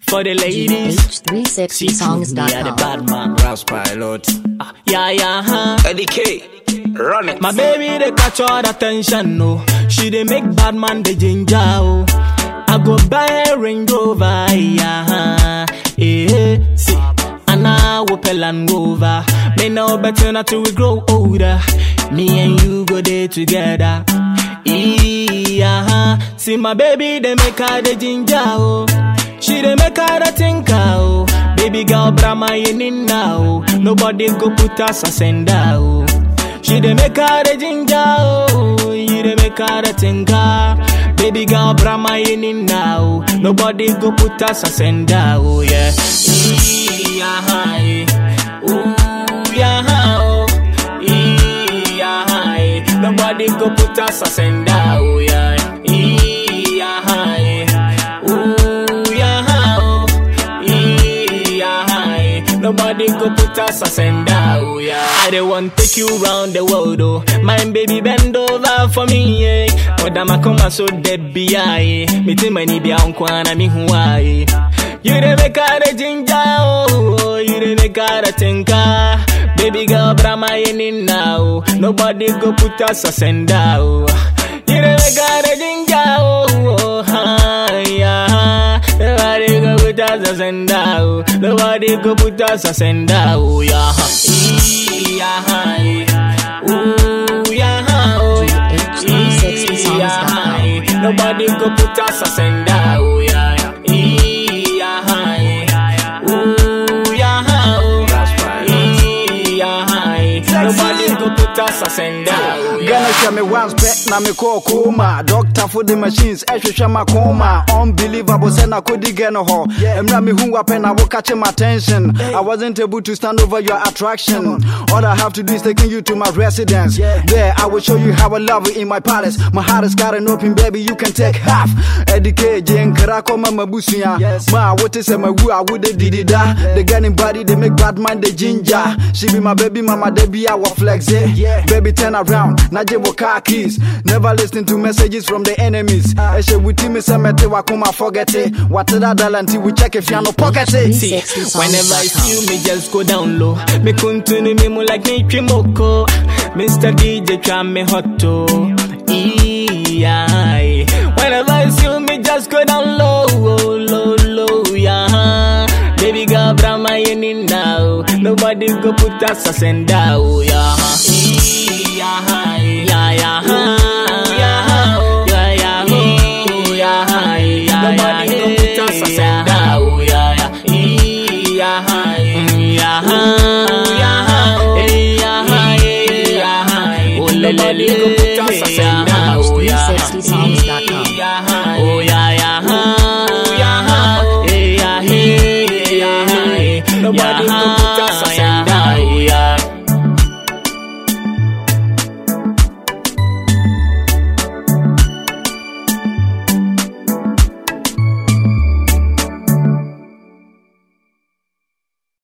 for the ladies. Me are the H360songs.com. bad man. Raps pilot. Ah, yeah, yeah, huh. Eddie K. Run it. My baby, they catch all the attention, no. She they make bad man the ginger, oh. I go buy a Range Rover, yeah, yeah. See, and I will pell and over. Me know better not till we grow older. Me and you go there together. Yeah, see my baby, they make her the ginger, oh. She they make her the thinker, oh. Baby girl, Brahma, you in now. Nobody go put us a sender, oh. She dey make her the ginger, oh. You dey make her the tinker. Baby girl, Brahma in now. Nobody go put us a sender, oh yeah. Yeah, hi. Ooh, yeah, oh. Yeah, hi. Nobody go put us a sender, oh yeah. Yeah, hi. Ooh, yeah, oh. Yeah, hi. Nobody go put us a sender, oh yeah. I don't want take you round the world, oh. My baby bend over for me, yeah. But I'm a come so dead be I. Me ti mani be on kwana mi huai. You the make her the ginger, oh. You the make her the tinker. Baby girl, Brahma in now. Nobody go put us a sender, oh. You the make her the ginger, oh. oh hi, yeah. Nobody go put us a sender, oh. Nobody go put us a sender, oh yeah. Yeah, hi. Ooh, yeah, oh. Yeah, hi. Nobody go put us a sender, oh yeah. Yeah, hi. Ooh, yeah, oh. Yeah, hi. Nobody go put us a sender, oh yeah. Ghana hwɛ me once pɛ na me kɔɔ koma doctor for the machines ɛhwehwɛ ma koma unbelievable sɛ na kɔdi gɛ no hɔ mmerɛ mehu wapɛ na wokakye my attention I wasn't able to stand over your attraction all I have to do is taking you to my residence there I will show you how I love you in my palace my heart is got an open baby you can take half Edike gye nkra kɔma mabusua ma wote sɛ mawu a wode didida the girl in body they make bad man the ginger she be my baby mama they be our flex yeah. baby turn around na gye wo car keys never listen to messages from the enemies ɛhyɛ wuti me sɛ mɛte wakoma forget it wate da dala nti we check if you no pocket it See, whenever I see you, me just go down low. Me continue me mo like me chimoko. Mr. DJ try me hot to. Yeah. Whenever I see you, me just go down low, oh, low, low, yeah. Baby girl, Brahma in now. Nobody go put us a sender, oh, yeah. Yeah, yeah, yeah, yeah, oh, yeah, yeah, oh, yeah, yeah. Nobody go put us a sender, oh, yeah, yeah, yeah, yeah, yeah, yeah, yeah. Nobody go put us a sender, oh, yeah. H360songs.com.